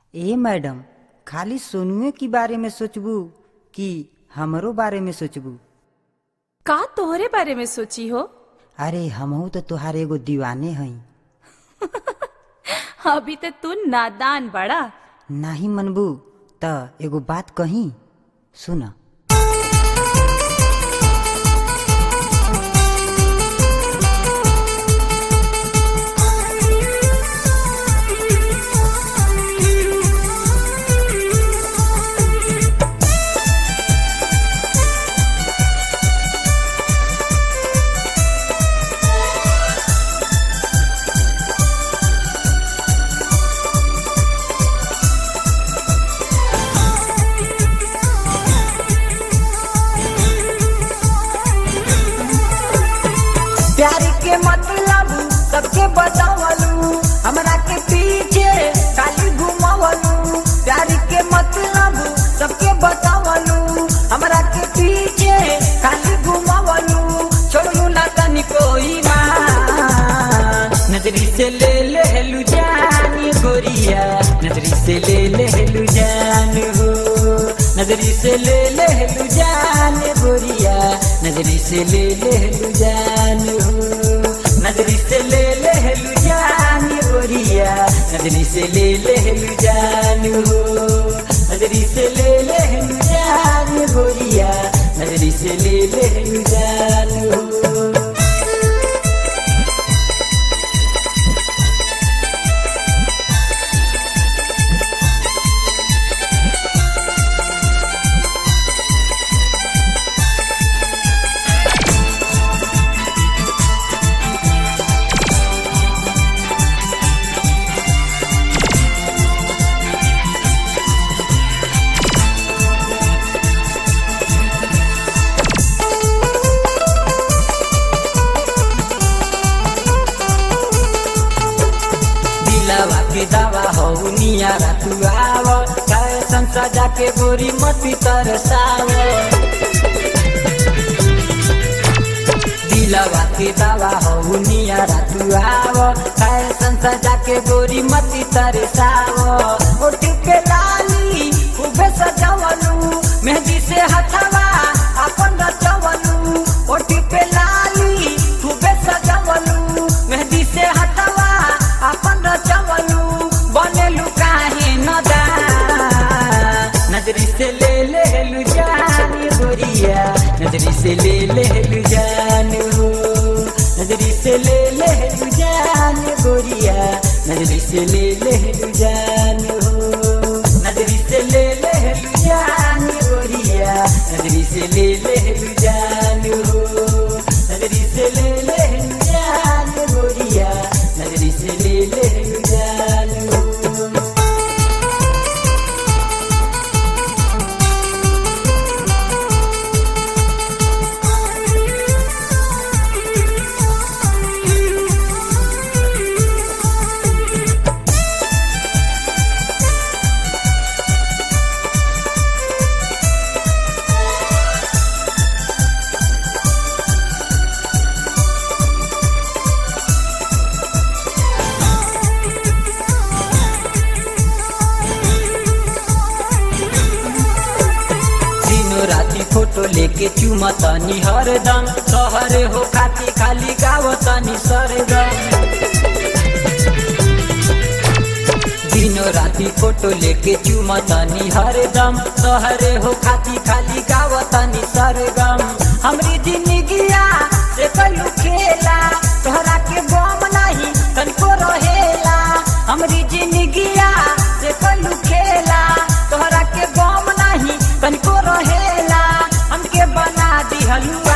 ए madam खाली सोनुए के बारे में सोचबू कि हमरो बारे में सोचबू का तोहरे बारे में सोची हो अरे हमहू तो तुहार एगो दीवाने हई अभी तो तू नादान बड़ा नाही मनबू त एगो बात कही सुन प्यार के मतलब सबके बतावलू हमरा के पीछे खाली घुमावलू प्यार के मतलब सबके बतावलू हमरा के पीछे खाली घुमावलू छोड़ू ना तनी कोई नजरी से ले ले लू जान गोरिया नजरी से ले ले लू जान हो नजरी से ले ले लू जान गोरिया नजरी से ले ले लू जान हो नजरी से ले ले लू जान गोरिया नजरी से ले ले लू जान हो नजरी से ले ले लू जान गोरिया नजरी से ले ले लू जान हो दिलवा के दवा हो नियारा तू आव फैशन सजा के गोरी मती तरसाव दिलवा के दवा हो नियारा तू आव फैशन सजा के गोरी मती तरसाव ओठ के लाली खूबे सजावलू मेहंदी से हथवा अपन रचवलू ओठ पे लाली खूबे सजावलू मेहंदी से हथवा अपन रचवलू बनेलू काहे नदा नजरी से ले ले लू जान गोरिया नजरी से ले ले लू जान हो नजरी से ले ले लू जान गोरिया नजरी से ले ले लू जान हो नजरी से ले ले लू जान गोरिया नजरी से ले ले लू जान हो नजरी से ले ले लू जान गोरिया नजरी से ले ले लू जान हो दिनो राती फोटो लेके चुमतनी हरदम सहरे हो खाती खाली गावतनी सरदम दिनो राती फोटो लेके चुमतनी हरदम सहरे हो खाती खाली गावतनी सरगम हमरी जिंदगिया से कलू खेला तोहरा के बम नहीं तनिको रहेला हमरी जिंदगिया से कलू खेला तोहरा के बम नहीं तनिको रहेला हमके बना दी हलुआ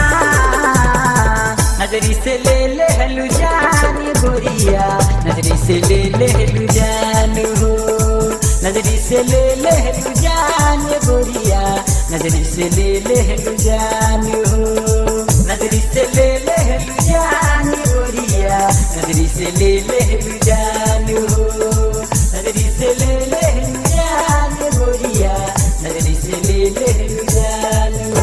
नजरी से ले ले हलू जान गोरिया नजरी से ले ले हलू जान हो नजरी से ले ले हलू जान गोरिया नजरी से ले ले हलू जान हो नजरी से ले ले हलू जान गोरिया नजरी से ले ले हलू जान हो नजरी से ले ले हलू जान गोरिया नजरी से ले ले हलू जान हो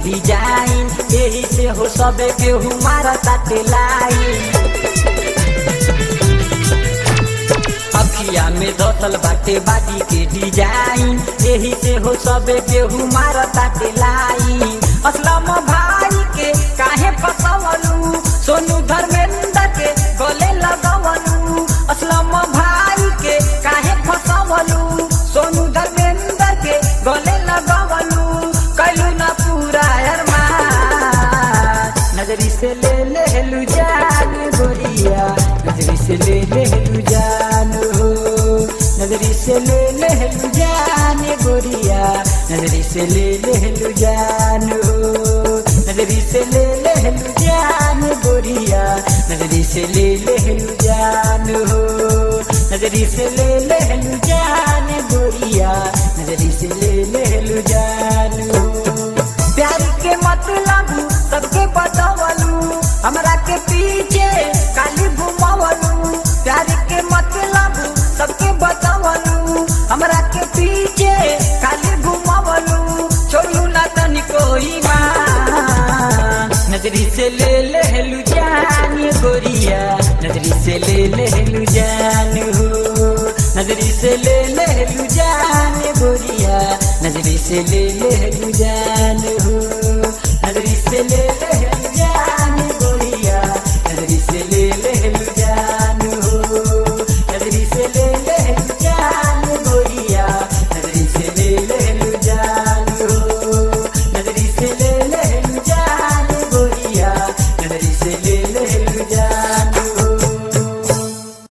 डिजाइन यही से हो सबे केहू मारा ताटे लाइन अखिया में धसल बाटे बाटी के डिजाइन यही से हो सबे केहू मारा ताटे लाइन असलम भाई के काहे फसवलू सोनू धर्मेंद्र के गले लगवलू असलम भाई के काहे फसवलू सोनू धर्मेंद्र के गले लगवलू कैलू ना पूरा अरमान नजरी से ले ले लू जान गोरिया नजरी से ले ले लू जान हो नजरी से ले ले लू जान गोरिया नजरी से ले ले लू जान हो नजरी से ले ले लू जान गोरिया नजरी से ले ले लू जान हो नजरी से ले ले लू जान गोरिया नजरी से ले ले लू जान हो प्यार के मतलब सबके बतावलू हमरा के पीछे काली घुमावलू प्यार के मतलब सबके बतावलू हमरा के पीछे काली घुमावलू छोड़ू ना तनिको ईमान नजरी से ले लेलू जान गोरिया नजरी से ले लेलू जान हो नजरी से ले लेलू जान गोरिया नजरी से ले लेलू जान हो नजरी से ले